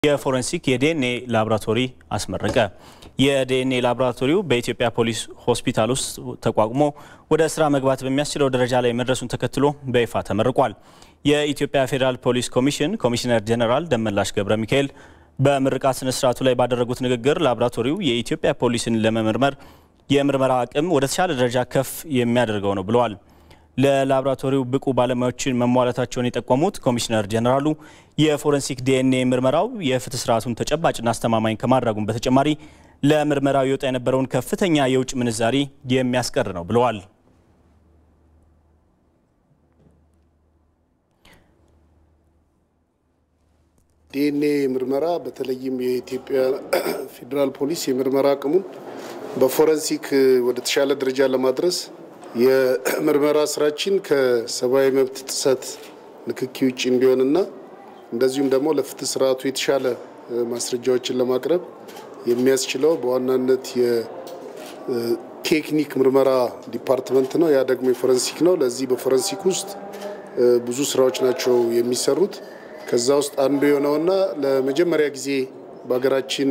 የፎረንሲክ የዲኤንኤ ላቦራቶሪ አስመረቀ። የዲኤንኤ ላቦራቶሪው በኢትዮጵያ ፖሊስ ሆስፒታል ውስጥ ተቋቁሞ ወደ ስራ መግባት በሚያስችለው ደረጃ ላይ መድረሱን ተከትሎ በይፋ ተመርቋል። የኢትዮጵያ ፌዴራል ፖሊስ ኮሚሽን ኮሚሽነር ጀኔራል ደመላሽ ገብረ ሚካኤል በምርቃት ስነ ስርዓቱ ላይ ባደረጉት ንግግር ላቦራቶሪው የኢትዮጵያ ፖሊስን ለመመርመር የምርመራ አቅም ወደ ተሻለ ደረጃ ከፍ የሚያደርገው ነው ብለዋል። ለላቦራቶሪው ብቁ ባለሙያዎችን መሟላታቸውን የጠቆሙት ኮሚሽነር ጀኔራሉ የፎረንሲክ ዲኤንኤ ምርመራው የፍትህ ስርዓቱን ተጨባጭና አስተማማኝ ከማድረጉም በተጨማሪ ለምርመራው ይወጣ የነበረውን ከፍተኛ የውጭ ምንዛሪ የሚያስቀር ነው ብለዋል። ዲኤንኤ ምርመራ በተለይም የኢትዮጵያ ፌዴራል ፖሊስ የምርመራ አቅሙን በፎረንሲክ ወደ ተሻለ ደረጃ ለማድረስ የምርመራ ስራችን ከሰብአዊ መብት ጥሰት ንክኪ ውጭ እንዲሆንና እንደዚሁም ደግሞ ለፍትህ ስርዓቱ የተሻለ ማስረጃዎችን ለማቅረብ የሚያስችለው በዋናነት የቴክኒክ ምርመራ ዲፓርትመንት ነው። ያ ደግሞ የፎረንሲክ ነው። ለዚህ በፎረንሲክ ውስጥ ብዙ ስራዎች ናቸው የሚሰሩት። ከዛ ውስጥ አንዱ የሆነውና ለመጀመሪያ ጊዜ በሀገራችን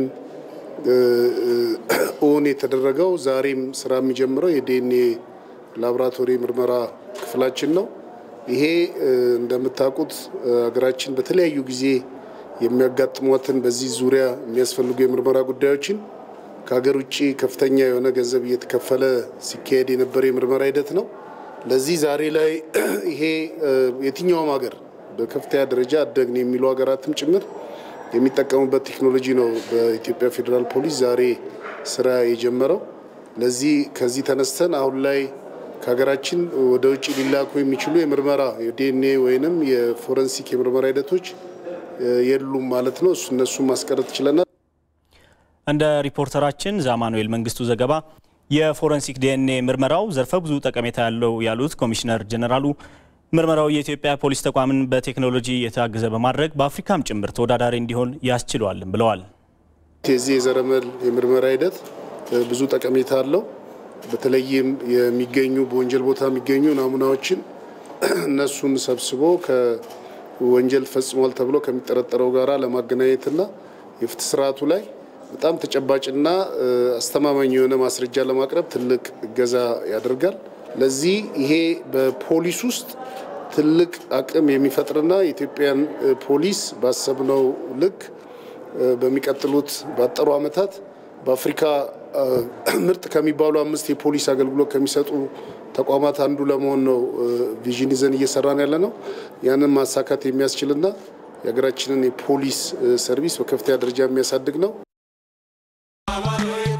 እውን የተደረገው ዛሬም ስራ የሚጀምረው የዲኤንኤ ላቦራቶሪ ምርመራ ክፍላችን ነው። ይሄ እንደምታውቁት ሀገራችን በተለያዩ ጊዜ የሚያጋጥሟትን በዚህ ዙሪያ የሚያስፈልጉ የምርመራ ጉዳዮችን ከሀገር ውጭ ከፍተኛ የሆነ ገንዘብ እየተከፈለ ሲካሄድ የነበረ የምርመራ ሂደት ነው። ለዚህ ዛሬ ላይ ይሄ የትኛውም ሀገር በከፍተኛ ደረጃ አደግን የሚሉ ሀገራትም ጭምር የሚጠቀሙበት ቴክኖሎጂ ነው። በኢትዮጵያ ፌዴራል ፖሊስ ዛሬ ስራ የጀመረው ለዚህ ከዚህ ተነስተን አሁን ላይ ከሀገራችን ወደ ውጭ ሊላኩ የሚችሉ የምርመራ የዲኤንኤ ወይንም የፎረንሲክ የምርመራ ሂደቶች የሉም ማለት ነው። እነሱን ማስቀረት ችለናል። እንደ ሪፖርተራችን ዛማኑኤል መንግስቱ ዘገባ የፎረንሲክ ዲኤንኤ ምርመራው ዘርፈ ብዙ ጠቀሜታ ያለው ያሉት ኮሚሽነር ጀኔራሉ ምርመራው የኢትዮጵያ ፖሊስ ተቋምን በቴክኖሎጂ የታገዘ በማድረግ በአፍሪካም ጭምር ተወዳዳሪ እንዲሆን ያስችለዋልም ብለዋል። የዚህ የዘረመል የምርመራ ሂደት ብዙ ጠቀሜታ አለው። በተለይም የሚገኙ በወንጀል ቦታ የሚገኙ ናሙናዎችን እነሱን ሰብስቦ ከወንጀል ፈጽሟል ተብሎ ከሚጠረጠረው ጋራ ለማገናኘትና የፍትህ ስርዓቱ ላይ በጣም ተጨባጭና አስተማማኝ የሆነ ማስረጃ ለማቅረብ ትልቅ እገዛ ያደርጋል። ለዚህ ይሄ በፖሊስ ውስጥ ትልቅ አቅም የሚፈጥርና የኢትዮጵያን ፖሊስ ባሰብነው ልክ በሚቀጥሉት ባጠሩ ዓመታት በአፍሪካ ምርጥ ከሚባሉ አምስት የፖሊስ አገልግሎት ከሚሰጡ ተቋማት አንዱ ለመሆን ነው ቪዥን ይዘን እየሰራን ያለ ነው። ያንን ማሳካት የሚያስችልና የሀገራችንን የፖሊስ ሰርቪስ በከፍተኛ ደረጃ የሚያሳድግ ነው።